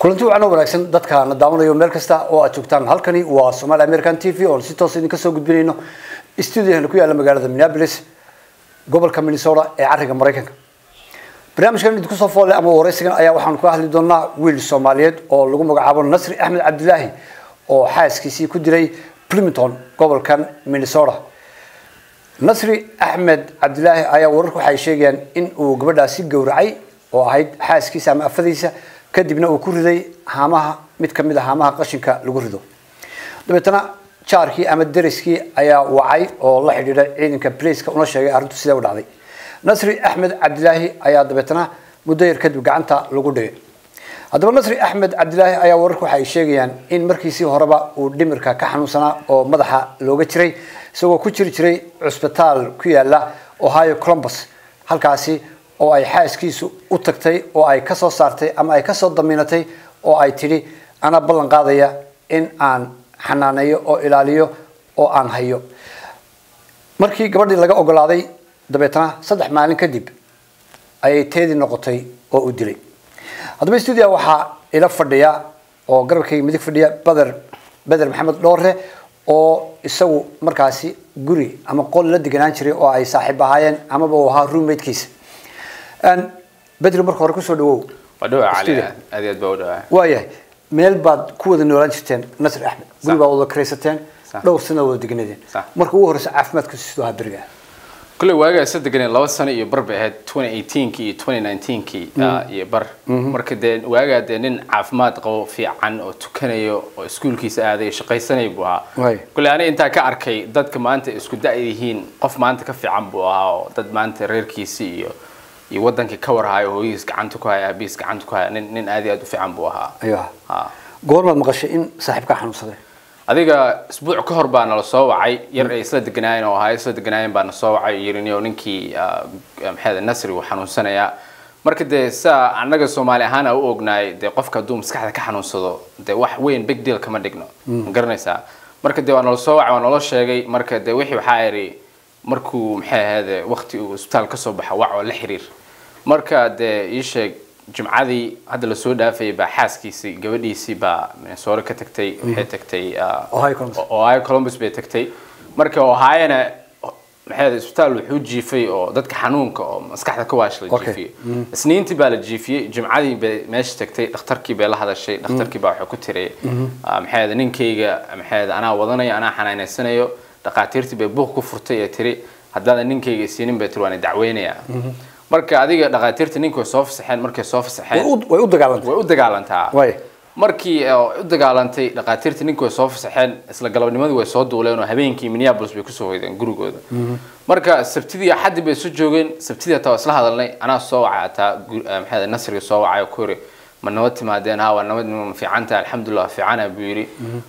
kulanti wacan oo wanaagsan dadka na daawanayo meel kasta oo aad joogtaan halkani waa Somali American TV oo si toos idinka soo gudbinayno studio ku yaala magaalada Minneapolis gobolka Minnesota ee cariga Mareykanka barnaamijkan idinku soo foolay ama wareysigan ayaa waxaan ku hadli doonaa wiil Soomaaliyeed oo lagu magacaabo Nasri Axmed Cabdilaahi oo xaaskiisii ku diray Bloomington gobolkan Minnesota nasri axmed cabdilaahi ayaa wararku waxay sheegayaan in uu gabadhaasi gowracay oo ahayd xaaskiisa ama afadiisa kadibna uu ku riday haamaha mid ka mid a haamaha qashinka lagu rido dabeetana jaarkii ama deriskii ayaa wacay oo la xidhiidhay ciidanka braceka una sheegay arrintu sidee u dhacday nasri axmed cabdilaahi ayaa dabeetana muddo yar kadib gacanta lagu dhigay haddaba nasri axmed cabdilaahi ayaa wararku waxay sheegayaan in markiisii horeba uu dhimirka ka xanuunsanaa oo madaxa looga jiray isagoo ku jiri jiray cusbitaal ku yaala ohio columbus halkaasi oo ay xaaskiisu u tagtay oo ay kasoo saartay ama ay kasoo damiinatay oo ay tidhi anaa ballan qaadaya in aan xanaaneeyo oo ilaaliyo oo aan hayo markii gabadhii laga ogolaaday dabeetana saddex maalin kadib ayay teedii noqotay oo u dilay haddaba stuudia waxaa ila fadhiya oo garabkayga midig fadhiya beder beder maxamed dhoore oo isagu markaasi guri ama qol la deganaan jiray oo ay saaxiib ahaayeen amaba uu ahaa roommatekiisa bedri marka hore kusoo dhawow waa dhawaa cali Studio. aad iyo aad baa u dhawaa waayahay meel baad ku wada noolaan jirteen nasri axmed guri baad wada karaysateen Sax. dhowr sana wada deganadeen Sax. marka ugu horeysa caafimaadka sidoo ahaa beriga kulley waagaa isa deganeen laba sano iyo bar bay ahayd 2018kii iyo 2019kii ah, iyo bar marka dee waagaa dee nin caafimaad qabo fiican oo tukanayo oo iskuulkiisa aaday shaqaysanaya buu ahaa Waay. kulley aniga intaa ka arkay dadka maanta isku da' yihiin qof maanta ka fiican buu ahaa oo dad maanta reerkiisi iyo iyo wadankii ka warhayo hooyihiis gacanta ku haya aabihiis gacanta ku haya nin nin aad iyo aad u fiican buu ahaa ayuu ahaa Ha. goormaad maqashay in saaxiibkaa xanuunsaday adiga isbuuc ka hor baa nala soo wacay yar ay isla deganaayeen oo ahaa isla deganaayeen baa na soo wacay yiriniyo ninkii ah, maxay nasri uu xanuunsanayaa marka dee saa annaga soomaali ahaan aan u ognaay dee qofka hadduu maskaxda ka xanuunsado dee wax weyn big deal kama dhigno ma garanaysaa marka dee waa nala soo wacay waa naloo sheegay marka dee wixii waxaa idhi markuu maxay ahayd waqti uu isbitaal ka soo baxa wac oo la xiriir marka dee ii sheeg jimcadii hadda lasoo dhaafayay baa xaaskiisii gabadhiisii baa minnesota ka tagtay waxay tagtay ah, Ohio Columbus. ohio columbus bay tagtay marka ohayona maxay ahayd isbitaal wuxuu jiifay oo dadka xanuunka oo maskaxda ka waash la Okay. jiifiyey isniintii baa la jiifiyey jimcadii bay meesha tagtay dhakhtarkii bay la hadashay dhakhtarkii baa wuxuu ku tiray ah, maxay ahayd ninkayga maxay ahayd anaa wadanayo anaa xanaanaysanayo dhakhaatiirtii bay buuq ku furtay ee tiri haddaadan ninkayga isiinin bay tiri waan dacweynayaa marka adiga dhakhaatiirta ninka way soo fasaxeen markay soo way fasaxeen u- way u dagaalantay way u dagaalantaa Way. markii oo u dagaalantay dhakhaatiirta ninka way soo fasaxeen isla galabnimadii way soo duuleen oo habeenkii minneapolis bay kusoo hoydeen gurigooda marka sabtidii axaddi bay soo joogeen sabtidii hataa waa isla hadalnay anaa soo wacay hataa gu- eh, maxay ahayd, nasriga soo wacay oo ku yiri ma nabad timaadeen ha waa nabad ma fiicanta alxamdulilah fiicana buu yidhi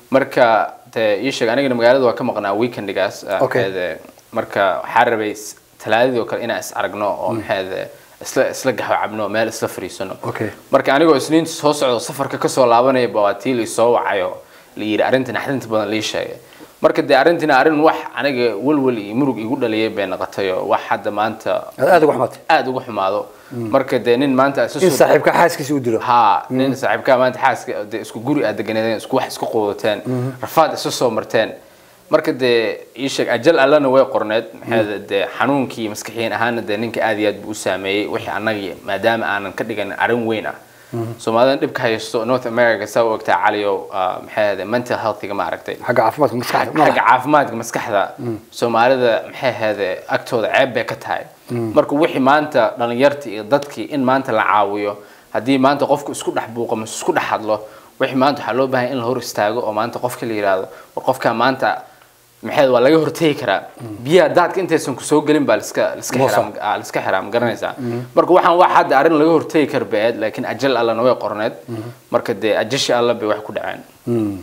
marka dee ii sheeg anigana magaalada waa ka maqnaa weekendigaas eh, Okay. maxay ahayd, marka waxaa rabay s- talaadadii oo kale inaan is aragno oo maxay ahayd, isla isla gaxo cabno meel isla fariisano Okay. marka anigoo isniinta soo socdo safarka kasoo laabanaya baa waa tii laisoo wacayo la yidhi arrintan axdinta badan lii sheegay marka dee arrintina arrin wax aniga welwel iyo murug igu dhaliyay bay noqotay oo wax hadda maanta aad aad uga xumaatay aada uga xumaado marka dee nin maanta isu in soo saaxiibkaa xaaskiisa u dilo ha nin saaxiibkaa maanta xaaska dee isku guri aad deganeedeen isku wax isku quudateen rafaad isu soo marteen marka dee ii sheeg ajal allana way qorneed maxay dee xanuunkii maskaxiyan ahaana dee ninka aad iyo aad buu u saameeyey wixii annaga maadaama aanan ka dhigan arrin weyn ah soomaalidan dhibka haysto north america saa u ogtaa caliyo ah, maxay ahayd mental healthiga ma aragtay xagga caafimaadka maskaxda xagga madaxa. caafimaadka maskaxda soomaalida maxay ahayd agtooda ceeb bay ka tahay marka wixii maanta dhalinyarta iyo dadkii in maanta la caawiyo haddii maanta qofku isku dhex buuqo mise isku dhex hadlo wixii maanta waxaa loo baahan in la hor istaago oo maanta qofka la yidhaahdo war qofka maanta maxay waa laga hortegi karaa biyaha daadka intaysan kusoo gelin baa liska liska Moosa. xiraa ah, liska xiraa ma garanaysaa marka waxaan wax hadda arrin laga hortegi kar bay ahayd laakiin ajal allana way qorneed marka dee ajashi alla bay wax ku dhaceen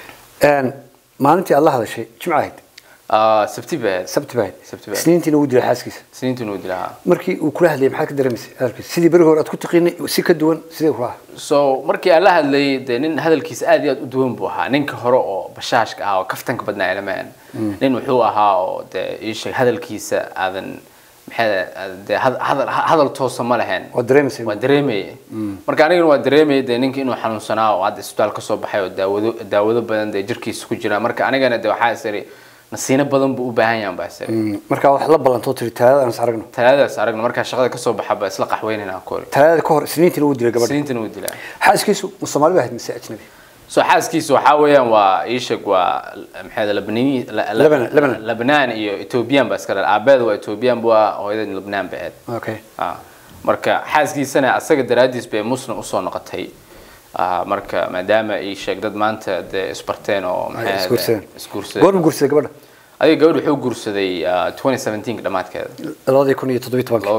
Een, maalintii aad la hadashay jimco ahayd Ah, sabti bay ahayd sabti baa ahayd Sabti baa ahayd. isniintiina uu dilay xaaskiisa siniintii nuu dilahaa markii uu kula hadlayay maxaad ka dareemaysay hadalkiisa sidii berigi hore aad ku taqiinay si ka duwan sidee ku ahaa so markii aan la hadlayay dee nin hadalkiisa aad iyo aad u duwan buu ahaa ninka hore oo bashaashka ah oo kaftanka badnaa ilmahan nin wuxuu ahaa oo dee ii sheeg hadalkiisa aadan maxay dee had- hadal hadal toosa ma lahayn waa dareemaysa waa dareemaya marka anigana waa dareemaya dee ninka inuu xanuunsanaa oo hadda isbitaal kasoo baxay oo daawado daawado badan dee jirkiisa ku jira marka anigana dee waxaa isiri nasiino badan buu u baahan yahan baa isiri Mm, marka wax la ballantoo tiri talaadada aan is aragno talaadadaas aragna markaa shaqada kasoo baxa baa isla qaxweynayna kori talaadada ka hor isniintiina uu dilay gabadha siniintana wuu dilaa xaaskiisu ma soomaali ba ahayd mise ajnabi soo xaaskiisa waxaa weeyaan waa iisheg waa maxay labnani Lebanon, Lebanon. lebnaan iyo ethoobiyan baa iska dhal aabeeda waa ethoobiyan bu ah hooyada lebnaan ba ahayd okay Ah, marka xaaskiisana asaga daraadiis bay muslim usoo noqotay Ah, marka maadaama ii sheeg dad maanta dee isbarteen oo maxay Ay, ahayd, isguursadeen. isguursadeen goorma guursaday gabadha adiga gabadh wuxuu guursaday ah, 2017 dhamaadkeeda labadii kun iyo toddobiyi tobanka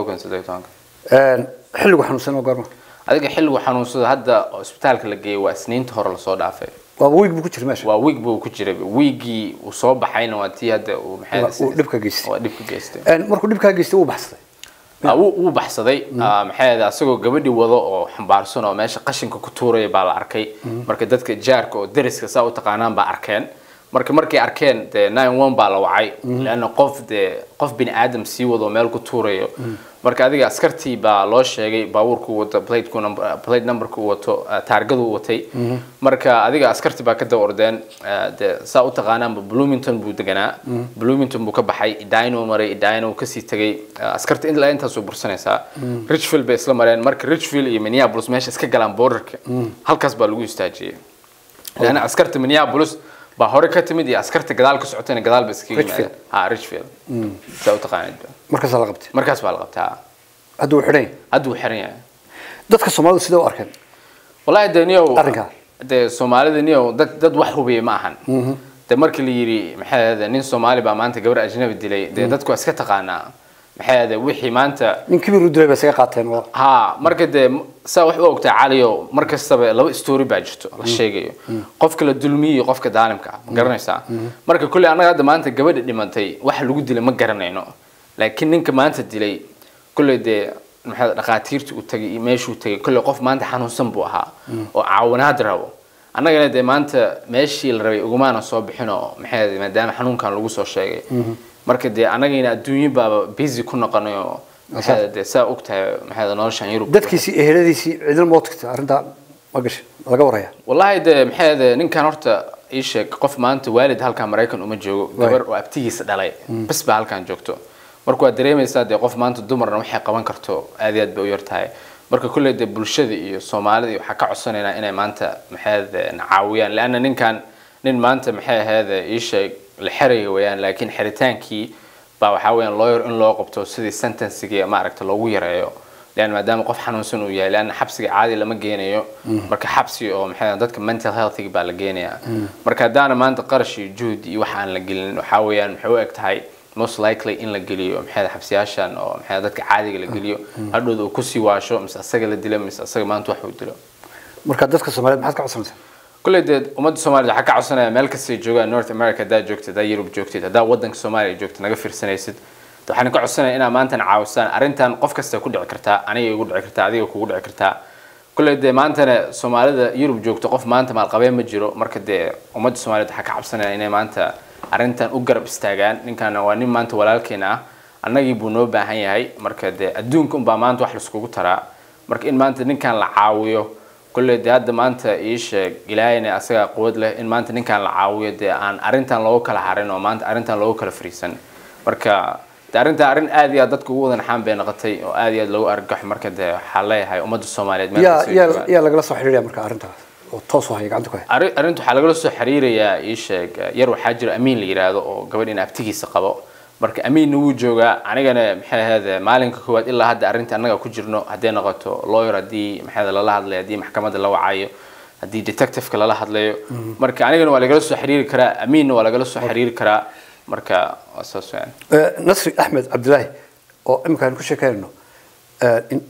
2017 xilligu xanuunsan oo goorma adiga xilligu xanuunsada hadda oo isbitaalka la geeyay waa isniinta hore lasoo dhaafay waaba wiig buu ku jira meesha waa wiig buu ku jiray wiigii uu soo baxayna waa tii hadda uu maxay Waa- uu dhibka geystay. waa dhibka geystay Een, markuu dhibkaa geystay wuu baxsaday Ah, wuu wuu baxsaday Ah, maxay ahayd asagoo gabadhii wado oo xambaarsan oo meesha qashinka ku tuuraya baa la arkay marka dadka jaarka oo deriska saa u taqaanaan baa arkeen marka markay arkeen dee nine one baa la wacay leanna qof dee qof bini aadam sii wado oo meel ku tuurayo marka adiga askartii baa loo sheegay baabuurku wato plateku number plate numberku wato ah, taargadu watay marka adiga askartii baa ka daba ordeen ah, dee saa u taqaanaanba bloomington buu deganaa bloomington buu ka baxay idino maray idino kasii tegay ah, askarta ilaa intaasuu bursanaysaa richfield bay isla mareen marka richfield iyo minneapolis meesha iska galaan borderka halkaas baa lagu istaajiyey leanna askarta minneapolis baa hore ka timid iyo askarta gadaal ka socotayna gadaal ba iskaga Richfield. yimaadeen ha richfield saa u taqaanid markaasaa la qabtay markaas baa la qabtaa hadda wuu xidhan yahay hadda wuu xiran yahay dadka soomaalidu sidee u arkeen wallahi de niyow Arrinkaa? de soomaalida niyow dad dad wax hubiyay ma ahan de markii la yidhi maxay ahayde nin soomaali baa maanta gabar ajnabi dilay dee dadku waa iska taqaanaa maxay ahayde wixii maanta nin kibir u dilay ba isaga qaateen waa ha marka dee m- saa wax u ogtaa caliyo mar kastaba laba story baa jirto la sheegayo qofka la dulmiyo iyo qofka daalimka ah ma garanaysaa marka kolley annaga hadda maanta gabadha dhimantay waxa lagu dilay ma garanayno laakiin ninka maanta dilay kolley dee maxay dhaqaatiirta u tagay iyo meeshuu tagay kolley qof maanta xanuunsan buu ahaa oo caawinaad rabo annagana dee maanta meeshii la rabay ugumaana soo bixin oo maxay ahayd maadaama xanuunkan lagu soo sheegay marka dee annagayna adduunyo baaba busy ku noqonay oo maxay ahayd dee saa ogtahay maxay ahayd noloshan yurub dadkiisii eheladiisii cidina ma tagta arrintaa ma gashay laga waraya wallahi de maxay ahayd ninkan horta ii sheeg qof maanta waalid halkan maraykan uma joogo gabar oo abtigiisa dhalay bas baa halkan joogto marka waad dareemaysaa dee qof maanta dumarna waxay qaban karto aad iyo aad bay u yar tahay marka kulley dee bulshada iyo soomaalida iyo waxaa ka codsanaynaa inay maanta maxay ahayd na caawiyaan leanna ninkan nin maanta maxay ahayd ii sheeg la xeraya weeyaan laakiin xeritaankii baa waxaa weeyaan lawyer in loo qabto sidii sentencigii maaragta loogu yareeyo lean maadaama qof xanuunsan uu yahay leanna xabsiga caadi lama geenayo marka xabsi oo maxay ahayd dadka mental healthiga baa la geenayaa marka haddaana maanta qarash iyo juhd iyo wax aan la gelin waxaa weeyaan maxay u eg tahay most likely in la geliyo maxay ahayd xabsiyaashan oo maxay ahayd dadka caadiga la geliyo hadhowda uu kusii waasho mise asaga la dilo mise asaga maanta wax uu dilo marka dadka soomaaliyeed maxaad ka codsanaysaa kulley dee ummadda soomaalida waxaa ka codsanaya meel kastay joogaan north america haddaad joogtid haddaad yurub joogtid haddaad waddanka soomaaliya joogtid naga fiirsanaysid de waxaan ka codsanaya inaad maantana caawisaan arrintan qof kasta ku dhici kartaa aniga igu dhici kartaa adiga kugu dhici kartaa kulley dee maantana soomaalida yurub joogto qof maanta maalqabeen ma jiro marka dee ummadda soomaaliyed waxaa ka cabsanaya inay maanta arrintan u garab istaagaan ninkaana waa nin maanta walaalkeena ah annagii buu noo baahan yahay marka dee adduunka unbaa maanta wax laiskugu taraa marka in maanta ninkan la caawiyo kulley dee hadda maanta ii sheeg ilaahayna asagaa quwad leh in maanta ninkan la caawiyo dee aan arrintan loogu kala harin oo maanta arrintan loogu kala fariisan marka de arrintan arrin aad iyo aad dadka ugu wada naxaan bay noqotay oo aad iyo aad loogu argagaxo marka dee waxaa leeyahay ummadda soomaaliyeed meel yaa kasta ay yaa joogaan. yaa lagala soo xiriiraya marka arrintaas oo toos u haya gacanta ku haya arri- arrinta waxaa lagala soo xiriirayaa ii sheeg yar waxaa jira amiin la yiraahdo oo gabadh in abtigiisa qabo marka amiinna wuu joogaa anigana maxay ahayd maalinka koowaad ilaa hadda arrinta annaga ku jirno hadday noqoto lawyer haddii maxay ahayd lala hadlayo haddii maxkamadda la wacayo haddii detectiveka lala hadlayo marka anigana waa lagala soo xiriiri karaa amiinna waa lagala soo xiriiri karaa marka waa saas weeyaan Eh, nasri axmed cabdilaahi oo imika aan ku sheekeynayno eh, in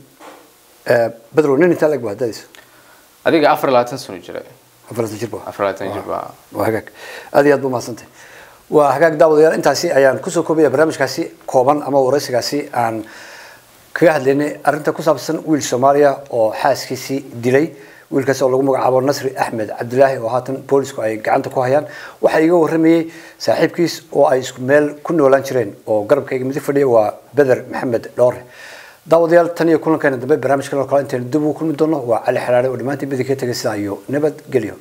eh, bedrow nin intaa lag baa hadadiisa adiga afar iyo labaatan sano jira afartan jir baa afar iyo labaatan jir baa waa hagaag aad iyo aad ba umahadsantay waa hagaag daawadayaal intaasi ayaan kusoo koobaya barnaamijkaasi kooban ama waraysigaasi aan kaga hadlaynay arrinta ku saabsan wiil soomaaliya oo xaaskiisii dilay wiilkaas oo lagu magacaabo nasri axmed cabdilaahi oo haatan boolisku ay gacanta ku hayaan waxaa iga waramayey saaxiibkiis oo ay isku meel ku noolaan jireen oo garabkayga midig fadhiya waa beder maxamed dhoore daawadayaal tan iyo kulankeena dambe barnaamijkan oo kale intaynu dib ugu kulmi doono waa cali xalaale oo dhammaantiin midig ka tegay sidaa iyo nabadgelyo